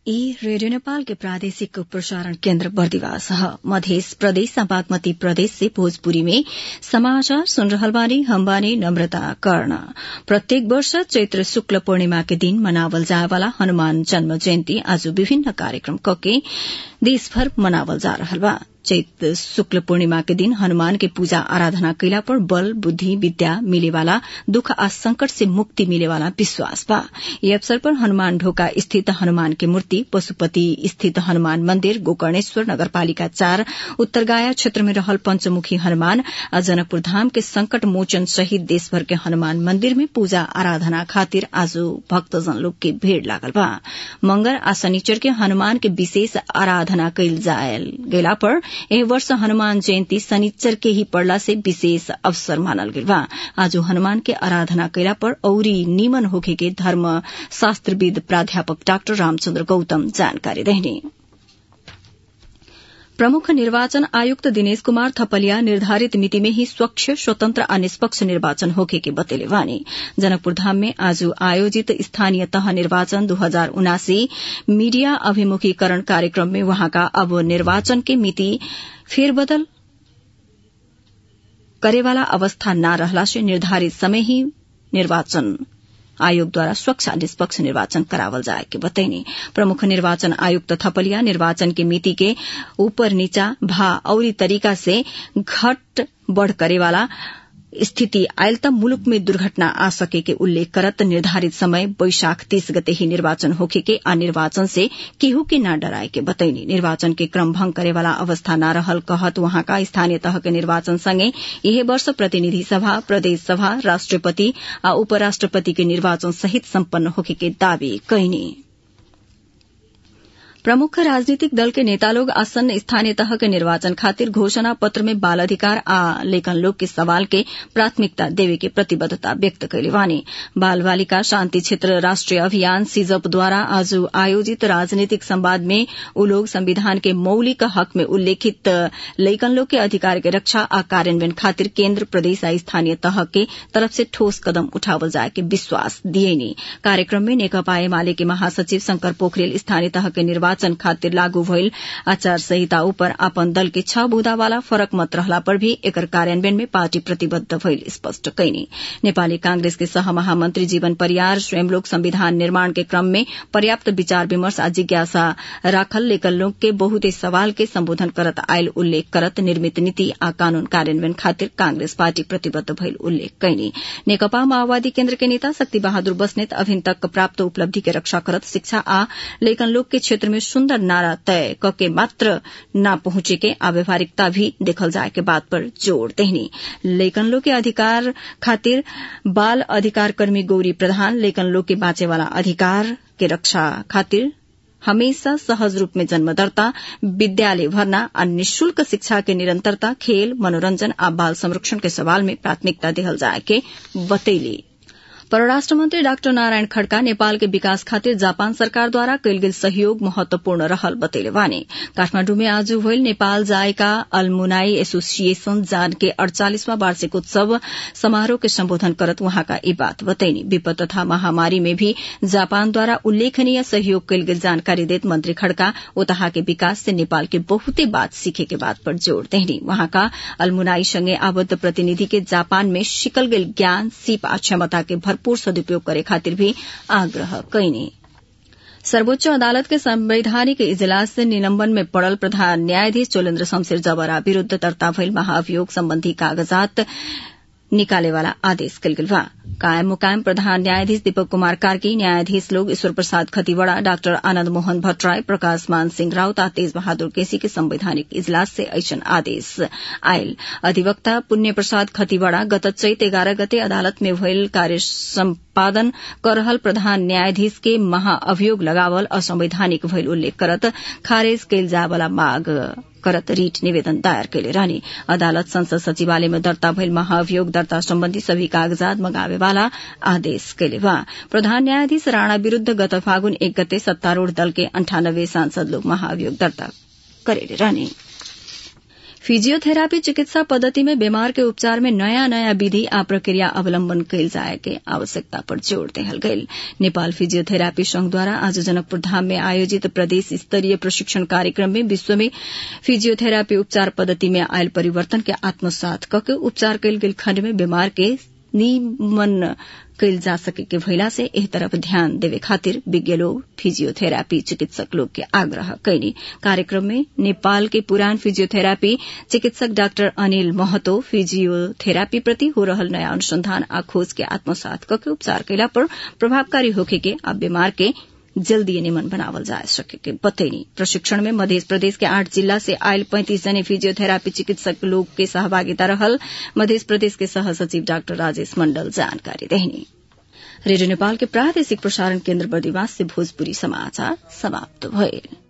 ई रेडियो नेपाल के प्रादेशिक प्रसारण केन्द्र बर्दिवास ह मध्य प्रदेश आ बागमती प्रदेश से भोजपुरी में समाचार सुन रहल बानी हम बानी नम्रता कर्ण प्रत्येक वर्ष चैत्र शुक्ल पूर्णिमा के दिन मनावल जाए वाला हनुमान जन्म जयन्ती आज विभिन्न कार्यक्रम कके देशभर मनावल जा रहल बा चैत शुक्ल पूर्णिमा के दिन हनुमान के पूजा आराधना कैला पर बल बुद्धि विद्या मिलेवाला दुख आ संकट से मुक्ति मिलेवाला विश्वास बा यह अवसर पर हनुमान ढोका स्थित हनुमान के मूर्ति पशुपति स्थित हनुमान मंदिर गोकर्णेश्वर नगरपालिका चार उत्तरगाया क्षेत्र में रहल पंचमुखी हनुमान आ जनकपुर धाम के संकट मोचन सहित देशभर के हनुमान मंदिर में पूजा आराधना खातिर आज भक्तजन लोग के भीड़ लागल बा मंगर आ शनिचर के हनुमान के विशेष आराधना कैल जायल गेला पर एह वर्ष हनुमान जयन्ती शनिचर के ही पड़ला से विशेष अवसर मानल गेल बा आज हनुमान के आराधना कैला पर औरी निमन होखे के धर्म शास्त्रविद प्राध्यापक डाक्टर रामचन्द्र गौतम जानकारी देहने प्रमुख निर्वाचन आयुक्त दिनेश कुमार थपलिया निर्धारित मिति में ही स्वच्छ स्वतंत्र आ निष्पक्ष निर्वाचन होखे के बतेले वानी जनकपुर धाम में आज आयोजित स्थानीय तह निर्वाचन दो हजार उनासी मीडिया अभिमुखीकरण कार्यक्रम में वहाँका अब निर्वाचन के मिति फेरबदल करेवाला अवस्था न रहला से निर्धारित समय ही निर्वाचन आयोगद्वारा स्वच्छ आ निष्पक्ष निर्वाचन करावल जाए के बतैनी प्रमुख निर्वाचन आयुक्त थपलिया निर्वाचन के मिति के ऊपर नीचा भा औरी तरीका से घट बढ़ करेवाला स्थिति आयल त मुलुक में दुर्घटना आ सके के उल्लेख करत निर्धारित समय बैशाख तीस गते ही निर्वाचन होखे के आ निर्वाचन से केहू के न डराए के बतैनी निर्वाचन के क्रम भंग करे वाला अवस्था न रहल कहत वहां का स्थानीय तह के निर्वाचन संगे यह वर्ष प्रतिनिधि सभा प्रदेश सभा राष्ट्रपति आ उपराष्ट्रपति के निर्वाचन सहित सम्पन्न होखे के दावी कैनी प्रमुख राजनीतिक दल के नेता लोग आसन्न स्थानीय तह के निर्वाचन खातिर घोषणा पत्र में बाल अधिकार आ लेखन लोग के सवाल के प्राथमिकता देवे के प्रतिबद्धता व्यक्त कैले वानी बाल बालिका शांति क्षेत्र राष्ट्रीय अभियान सिजप द्वारा आज आयोजित राजनीतिक संवाद में उ लोग संविधान के मौलिक हक में उल्लेखित लेखन लोग के अधिकार के रक्षा आ कार्यान्वयन खातिर केन्द्र प्रदेश आ स्थानीय तह के तरफ से ठोस कदम उठावल जाए के विश्वास दिएनी कार्यक्रम में नेकपा एमाले के महासचिव शंकर पोखरेल स्थानीय तह के निर्वाचन निर्वाचन खातिर लागू भइल आचार संहिता ऊपर आपन दल के छ बुदा वाला फरक मत रहला पर भी एकर कार्यान्वयन में पार्टी प्रतिबद्ध भइल स्पष्ट कैनी नेपाली कांग्रेस के सह महामंत्री जीवन परियार स्वयं लोग संविधान निर्माण के क्रम में पर्याप्त विचार विमर्श आ जिज्ञासा राखल लेकर लोग के बहुते सवाल के संबोधन करत आयल उल्लेख करत निर्मित नीति आ कानून कार्यान्वयन खातिर कांग्रेस पार्टी प्रतिबद्ध भइल उल्लेख कैनी नेकपा माओवादी केन्द्र के नेता शक्ति बहादुर बस्नेत अभिन तक प्राप्त उपलब्धि के रक्षा करत शिक्षा आ लेखन लोग के क्षेत्र में सुन्दर नारा तय कके मात्र न पहुंचे के आ व्यवहारिकता भी देखल जाए के बात पर जोड़ देहनी लेकिन लोग के अधिकार खातिर बाल अधिकार कर्मी गौरी प्रधान लेकिन लोग के बाँचे वाला अधिकार के रक्षा खातिर हमेशा सहज रूप में जन्मदर्ता विद्यालय भर्ना आ निशुल्क शिक्षा के निरंतरता खेल मनोरंजन आ बाल संरक्षण के सवाल में प्राथमिकता देहल जाए के बतैली परराष्ट्र मंत्री डाक्टर नारायण खड्का नेपाल के विकास खातिर जापान सरकार द्वारा कैल गेल सहयोग महत्वपूर्ण रहल बतैले वानी काठमाण्डु में आज भइल नेपाल जायका अल्मुनाई एसोसिएशन जान के अड़चालीसवां वार्षिक उत्सव समारोह के सम्बोधन करत वहाँका ई बात बतैनी विपद तथा महामारी में भी जापान द्वारा उल्लेखनीय सहयोग कैल गेल जानकारी देत मंत्री खड्का ओतहा के विकास से नेपाल के बहुते बात सीखे के बात पर जोड़ देहनी वहाँका अल्मुनाई संगे आबद्ध प्रतिनिधि के जापान में सिकल गेल ज्ञान सीप आ क्षमता के भरपूर सदुपयोग करे खातिर भी आग्रह कैनी सर्वोच्च अदालत के संवैधानिक इजलास से निलंबन में पड़ल प्रधान न्यायाधीश चोलेन्द्र शमशेर जबरा विरूद्ध दर्ता भइल महाभियोग सम्बन्धी कागजात निकाले वाला आदेश कल गेल बा कायम मुकायम प्रधान न्यायाधीश दीपक कुमार कार्की न्यायाधीश लोग ईश्वर प्रसाद खतिवड़ा डॉक्टर आनंद मोहन भट्टराय प्रकाश मान सिंह राउत आ तेज बहादुर केसी के संवैधानिक इजलास से ऐसन आदेश आयल अधिवक्ता पुण्य प्रसाद खतिवड़ा गत चैत एगारह गते अदालत में भइल कार्य सम्पादन कर रहल प्रधान न्यायाधीश के महाअभियोग लगावल असंवैधानिक भइल उल्लेख करत खारेज कैल जाय वाला मांग करत रीट निवेदन दायर कैले रहनी अदालत संसद सचिवालय में दर्ता भइल महाअभियोग दर्ता सम्बन्धी सभी कागजात मंगावे वाला आदेश कैले बा प्रधान न्यायाधीश राणा विरूद्ध गत फागुन एक गते सत्तारूढ़ दल के अंठानब्बे सांसद लोग महाअभियोग दर्ता करेले रहनी फिजियोथेरापी चिकित्सा पद्धति में बीमार के उपचार में नयाँ नयाँ विधि आ प्रक्रिया अवलम्बन कैल जाए के आवश्यकता पर जोड़ देहल गईल नेपाल फिजियोथेरापी संघद्वारा आज जनकपुर धाम में आयोजित प्रदेश स्तरीय प्रशिक्षण कार्यक्रम में विश्व में फिजियोथेरापी उपचार पद्धति में आयल परिवर्तन के आत्मसात कके उपचार कैल गेल खण्ड में बीमार के निमन कैल जा सके के भइला से एह तरफ ध्यान देवे खातिर विज्ञ लोग फिजियोथेरापी चिकित्सक लोग के आग्रह कैनी कार्यक्रम में नेपाल के पुरान फिजियोथेरापी चिकित्सक डाक्टर अनिल महतो फिजियोथेरापी प्रति हो रहल नयाँ अनुसंधान आ खोज के आत्मसात कके उपचार कैला पर प्रभावकारी होखे के आ बीमार के जल्दी निमन बनावल जा सके के बतैनी प्रशिक्षण में मध्य प्रदेश के आठ जिला से आयल पैंतीस जने फिजियोथेरापी चिकित्सक लोग के सहभागिता रहल मध्य प्रदेश के सह सचिव डाक्टर राजेश मंडल जानकारी देहनी रेडियो नेपाल के प्रादेशिक प्रसारण केन्द्र बर्दिवास से भोजपुरी समाचार समाप्त भइल